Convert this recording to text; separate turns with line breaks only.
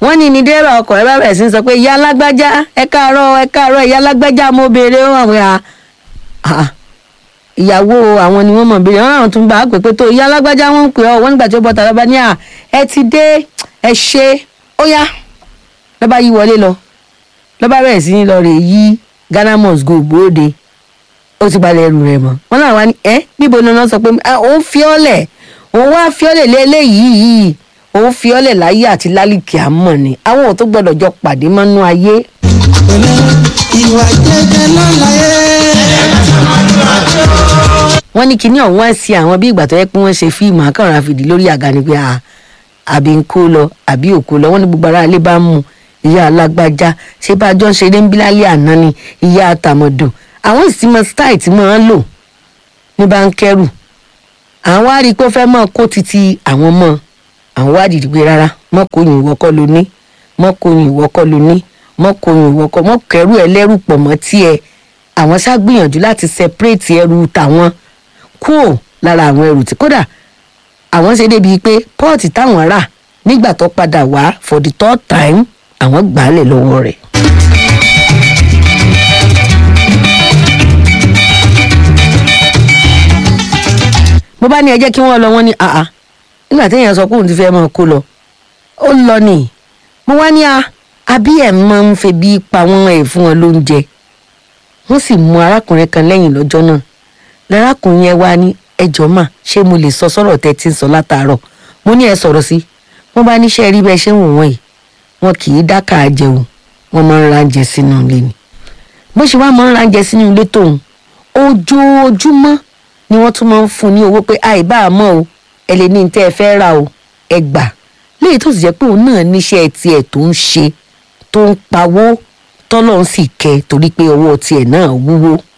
wọ́n ní ní dẹ́rẹ́ ọkọ̀ ẹ bá bẹ̀rẹ̀ sí í sọ pé ìyá alágbájá ẹ káàárọ̀ ẹ káàárọ̀ ìyá alágbájá mo béèrè ó àwọn à à ìyàwó àwọn ni wọ́n mọ̀ béèrè wọ́n àwọn tún bá a pè pé tó ìyá alágbájá wọ́n ń pè ọ́ wọ́n nígbà tí ó bọ́ tàbí bá ní à ẹ ti dé ẹ ṣe ó yá lọ́ba yí wọlé lọ lọ́ba bẹ̀rẹ̀ sí ní lọ rè yí Ghana must go gbòóde ó ti balẹ̀ ẹrù rẹ̀ mọ́ wọ́n náà wá ní ẹ́ níbo ni wọ́n sọ pé "Ah, òun fi ọ́ lẹ̀ òun wá fi ọ́ lẹ̀ lélẹ́yìí yìí òun fi ọ́ lẹ̀ láyé àti lálìkì àmọ́ ni àwọn ò tó gbọ́dọ̀ jọ pàdé mọ́nú ayé.
pẹ̀lẹ́ ìwà jẹ́jẹ́ lọ́láyé.
wọ́n ní kinní ọ̀hún wá sí àwọn bí ìgbà tó yẹ pé wọ́n ṣe fíìmù akọ̀rọ̀ àfìdí lórí àga ni pé "Ah, àbí ń kó lọ àbí ò kó lọ wọ́n ní gbogbo ara ilé bá ń mu ìyá alágbájá ṣé bá a jọ ń ṣeré ń bí lálẹ́ àná ni ìyá àtàmọ̀dò àwọn ìsìnmọ̀ style tí wọ́n ń lò ní bá ń kẹ́rù àwọn wá rí i pé ó fẹ́ mọ́ kó titi àwọn mọ́ àwọn wá dìde pé rárá mọ́ kó yin ìwọ kọ́ ló ní mọ́ kó yin ìwọ kọ́ ló ní mọ́ kó yin ìwọ kọ́ mọ́ kẹ́rù ẹlẹ́rù pọ̀ mọ́ tiẹ̀ àwọn ṣá gbìyànjú láti separate ẹrù tàwọn kúrò lára àwọn ẹrù tí kódà àwọn ṣe débi pé pọ́ọ̀tì táwọn rà nígbà tó padà wá for the third time àwọn gbà á lẹ̀ lọ́wọ́ rẹ̀. bó bá ní ẹ jẹ́ kí wọ́n lọ wọ́n ní àá nígbà téèyàn sọ pé òun ti fẹ́ máa kó lọ ó lọ nì mo wá ní a àbí ẹ̀ máa ń febi pa wọ́n ẹ̀ fún wọn lóúnjẹ wọ́n sì mú arákùnrin kan lẹ́yìn lọ́jọ́ náà lárákùnrin yẹn wá ní ẹjọ́ mà ṣé mo lè sọ sọ́rọ̀ tẹ́ ti ń sọ látàárọ̀ mo ní ẹ sọ̀rọ̀ sí wọ́n bá níṣẹ́ rí bẹ́ẹ̀ ṣé ń wò wọ́n yìí wọn kì í dákà jẹun wọ́n máa ń ránjẹ sínú ilé ni bó ṣe wá máa ń ránjẹ sínú ilé tóun ojoojúmọ́ ni wọ́n tún máa ń fún un ní owó pé àìbá àmọ́ o ẹ lè ní tẹ́ ẹ fẹ́ rà o ẹ gbà léyìí tó sì jẹ́ pé òun náà níṣẹ́ tiẹ̀ tó ń ṣe tó ń pawó tọ́lọ́ ń sì kẹ́ torí pé owó tiẹ̀ náà wúwo